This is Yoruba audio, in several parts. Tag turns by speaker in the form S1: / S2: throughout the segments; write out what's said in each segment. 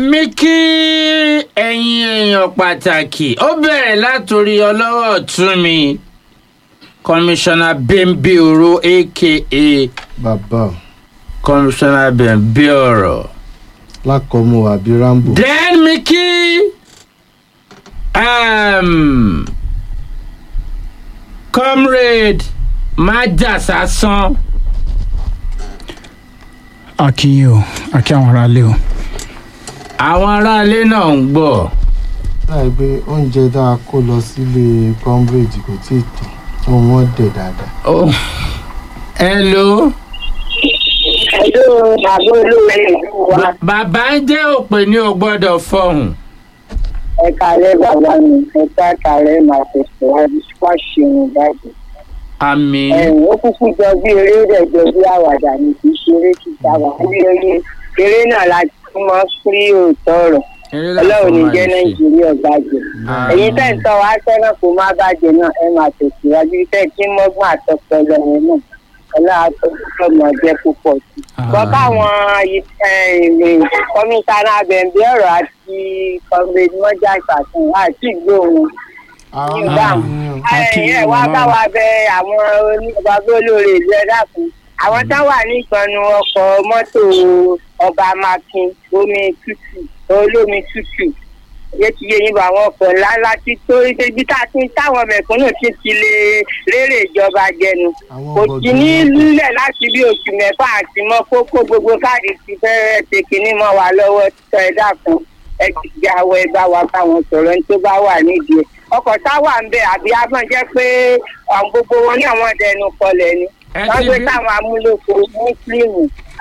S1: mi kí ẹ̀yin èèyàn pàtàkì ó bẹ̀rẹ̀ látòrí ọlọ́wọ́ ọ̀tún mi kọmíṣánná bẹ́ńbí oro aka
S2: bàbá o
S1: kọmíṣánná bẹ́ńbí ọ̀rọ̀.
S2: lákọ̀ọ́mọ àbí rambo
S1: then mi kí um, comrade májàsásán
S3: akínyìn o akí àwọn aráalé o
S1: àwọn aráalé náà ń gbọ́.
S2: láì pé oúnjẹ tá a kó lọ sílé cambridge kò tí ì tán wọn wọn dẹ̀ dáadáa.
S1: Oh. hello.
S4: Hello, bàbá olóore ìlú wa.
S1: Ba- bàbá ń jẹ́ òpè ní o gbọ́dọ̀ fọhùn.
S4: Ẹ kàlẹ́ bàbá mi, ẹ ká kàlẹ́ máa tẹ̀síwájú wá ṣeun báyìí.
S1: àmì
S4: Ẹ̀yìn ó kúkú jọ bí eré rẹ̀ jọ bí àwàdà ní kì í ṣeré kì í sábà. Bí eré eré náà la ti mọ́ sí òótọ́ ọ̀rọ̀. Ọlọ́run ní jẹ́ Nàìjíríà bàjẹ́. Èyí tẹ̀ ń tọ́ wa sẹ́nà kó má bàjẹ́ náà ẹ máa tẹ̀síwájú tẹ̀ kí mọ́gbọ́n àtọpọlọ yẹn náà. Ọlọ́run àtọ́jú ọmọ jẹ́ púpọ̀ sí i gbọ́ káwọn kọmíṣánná abẹ̀ǹbí ọ̀rọ̀ àti kọ́míṣánná mọ́jà ìfàsùn àti ìgbóhùn ìdáhùn. ẹ wá bá wa bẹ àwọn onígbàgbé olóore ìlú ẹ̀dá fún àwọn tá wà ní ìgbọ̀nù ọkọ̀ mọ́tò ọba makin omi tútù olómi tútù yé ti yé yín bá àwọn ọkọ̀ ńláńlá tí tó ibi tá a ti táwọn mẹ̀kúnnù ti ti lè rérè ìjọba jẹnu kò sí ní lílẹ̀ láti bí oṣù mẹ́fà àti mọ́ kókó gbogbo káàdì ti fẹ́ẹ́ ṣe kínní mọ́ wa lọ́wọ́ tọ́ ẹ dákun ẹ ti gbé awọ ẹ bá wa bá wọn sọ̀rọ̀ ní tó bá wà nídìí ẹ̀ ọkọ̀ táwà ń bẹ àbí agbọ̀n jẹ́ pé àwọn gbogbo wọn ní àwọn dẹnu kọlẹ̀ ni
S1: Ẹ
S4: wọ́n
S1: ti
S4: gbé
S1: bí-
S4: táwọn amúlòkọ mùsùlùmù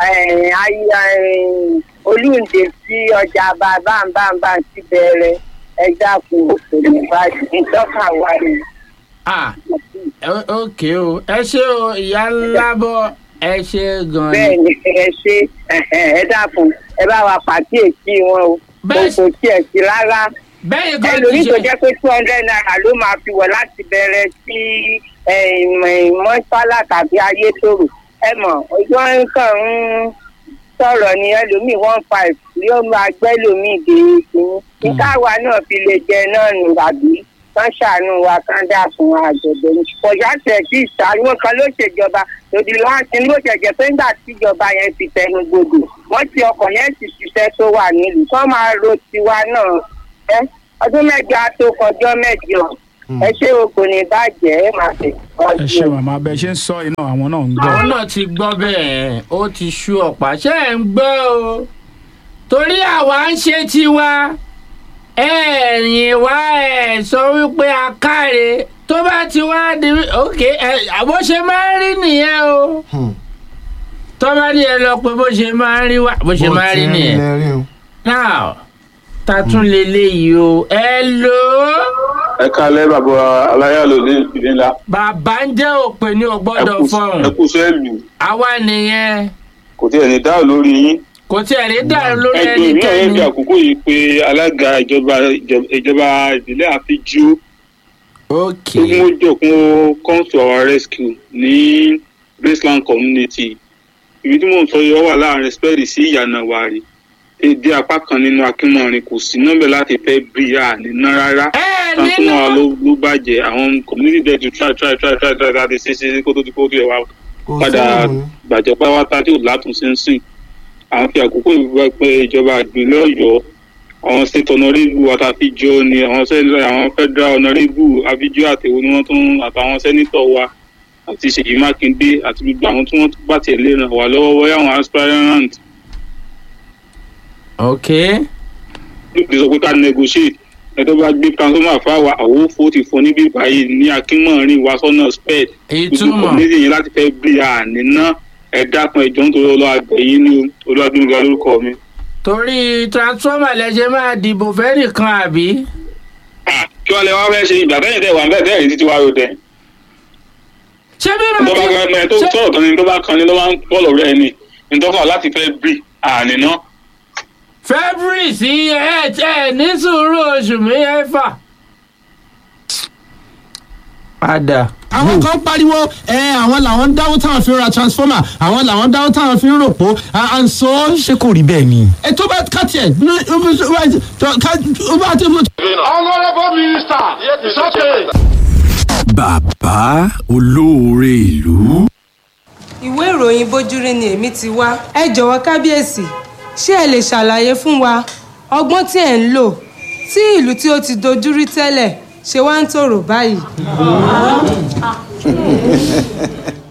S4: olùǹdè sí ọjà bàbáǹbàǹbà ti bẹ̀rẹ̀ ẹ dákun òṣèlú ìbàdàn ìtọ́ka wa ni.
S1: ah o- ok o ẹ ṣé o ìyá ńlá bọ ẹ ṣe gan
S4: bẹ́ẹ̀
S1: ni.
S4: ni ẹ ṣe ẹ dákun ẹ bá wa pàkíyèsí wọn o
S1: Bẹ́ẹ̀
S4: kò kò tiẹ̀ sí rárá
S1: bẹ́ẹ̀ gan ti
S4: ẹlòmíì tó
S1: ṣe
S4: jẹ́ pé two hundred naira ló máa fi wọ̀ láti bẹ̀rẹ̀ sí mọ́ṣálà tàbí ayétòrò ẹ mọ̀ ojú wọn kàn ń sọ̀rọ̀ ni ẹlòmíì one five yóò máa gbẹ́ lòmíì dé ìsinmi níta wa náà fi lè jẹ náà nù àbí kán ṣàánú wa kán dà fún àjọ̀dọ̀ ní. kọjá tẹ̀ sí ìṣàánú kan ló ṣèjọba lòdì láti ló jẹ̀jẹ̀ pé nígbà tíjọba yẹn ti tẹnu gbogbo wọ́n ti ọkọ̀ yẹn ti ṣiṣẹ́ tó wà nílùú kán máa ro tiwa náà ẹ ọdún mẹ́jọ á tó kọjọ́ mẹ́jọ ẹ ṣé o kò ní bàjẹ́ ẹ máa
S3: ẹ
S4: tẹ̀síwájú.
S3: ṣe màmá bẹ ṣe ń sọ iná àwọn náà ń gbọ́
S1: àwọn náà ti gbọ́ bẹ́ẹ̀ ó ti ṣú ọ̀pá ṣé ẹ̀ ń gbọ́ o torí àwa ń ṣe tiwa ẹ̀yìn wá ẹ̀ sọ wípé a káre tó bá ti wá di ok ẹ̀ àbó ṣe máa ń rí nìyẹn o tó bá ní ẹ lọ pé bó ṣe máa ń rí wá bó ṣe máa ń rí nìyẹn
S2: lẹ́rìn o.
S1: now ta tún leléyìí o ẹ lò ó
S5: ẹ kalẹ bàbá aláyàlò ní ìdílé ńlá
S1: bàbá ń jẹ́ òpè ní o
S5: ẹ
S1: gbọ́dọ̀
S5: kú-
S1: fọhùn
S5: ẹ kú sẹẹlù
S1: àwa nìyẹn
S5: kò tí ẹ ní dáhùn lórí yín
S1: kò tí ẹ̀ rí dàrú lórí
S5: ẹgbẹ́ mi náà yẹn
S1: ẹnikẹ́ni
S5: fi àkókò yìí pé alága ìjọba ìjọ- ìjọba ìbílẹ̀ àfijú
S1: ok
S5: tó kún ó jọ kún ó come to our rescue ní graceland community ibi tí mò ń sọ yìí ó wà láàrin spẹ́ẹ̀lì sí ìyànà wàrí èdè apá kan nínú akínmọ̀rin kò sí nọ́mbẹ̀ láti fẹ́ bí a níná rárá
S1: ẹ
S5: kan fún
S1: nínú
S5: wa ló ló bàjẹ́ àwọn community there to try try try try try láti ṣe ṣe kó tó ti kó tó yẹ wa
S2: kò
S5: padà
S2: sóhun
S5: gbàjẹ́ pátápátá tí ò látúnṣe ń sìn à ń fi àkókò ìgbà pé ìjọba ìpínlẹ̀ ọ̀yọ́ àwọn state honourable àtàfíjọ ni àwọn sẹ́ni- àwọn federal honourable àfíjọ àtẹ̀wò ni wọ́n tún àtàwọn sẹ́nitọ̀ wa àti ṣèyí mákindé àti gbogbo àwọn tí wọ́n tún bá tiẹ̀ lè ràn wá lọ́wọ́ wọ́yá àwọn aspirant
S1: ok
S5: lóògbé sọ pé ká negotiate ẹjọ́ bá gbé transformer fáwa àwọn òfò ti fún níbí báyìí ní akínmọ̀rin wa sọ́nà sped gbogbo
S1: ìtumọ̀
S5: community yẹn láti fẹ́ bí a níná ẹ dákun ẹjọ́ nítorí ọlọ́ àgbẹ̀yìn ní olúwadúnga lórúkọ mi.
S1: torí transformer lẹ́sẹ̀ máa dìbò fẹ́ nìkan àbí
S5: Ah, kí wọ́n lè wá fẹ́ ṣe ìgbà tẹ́yìn tẹ́ wà ń bẹ́ẹ̀ tẹ́yìn títí wá ro tẹ́.
S1: ṣé bí
S5: tó bá
S1: màá
S5: kan ẹ tó
S1: ṣé-
S5: sọ̀rọ̀ kan ni tó bá kan ni ló máa ń bọ́ọ̀lù rẹ̀ ni ìtọ́fà láti fẹ́ bí àníná.
S1: february sí ẹ ẹ ní sùúrù oṣù mẹ́fà. padà
S6: àwọn kan pariwo ẹ àwọn làwọn ń dáwọ́ táwọn fi ń ra transformer àwọn làwọn ń dáwọ́ táwọn fi ń ròpó and so.
S7: ṣé kò rí bẹ́ẹ̀ ni.
S6: ẹ tó bá kàtì ẹ ní ó bá ti mú.
S8: honourable minister it's okay.
S9: bàbá olóore ìlú.
S10: ìwé ìròyìn bójúrí ni èmi ti wá ẹ jọ̀wọ́ kábíyèsí ṣé ẹ lè ṣàlàyé fún wa ọgbọ́n tí ẹ̀ ń lò tí ìlú tí ó ti dojúrí tẹ́lẹ̀ ṣe wá ń tòrò báyìí.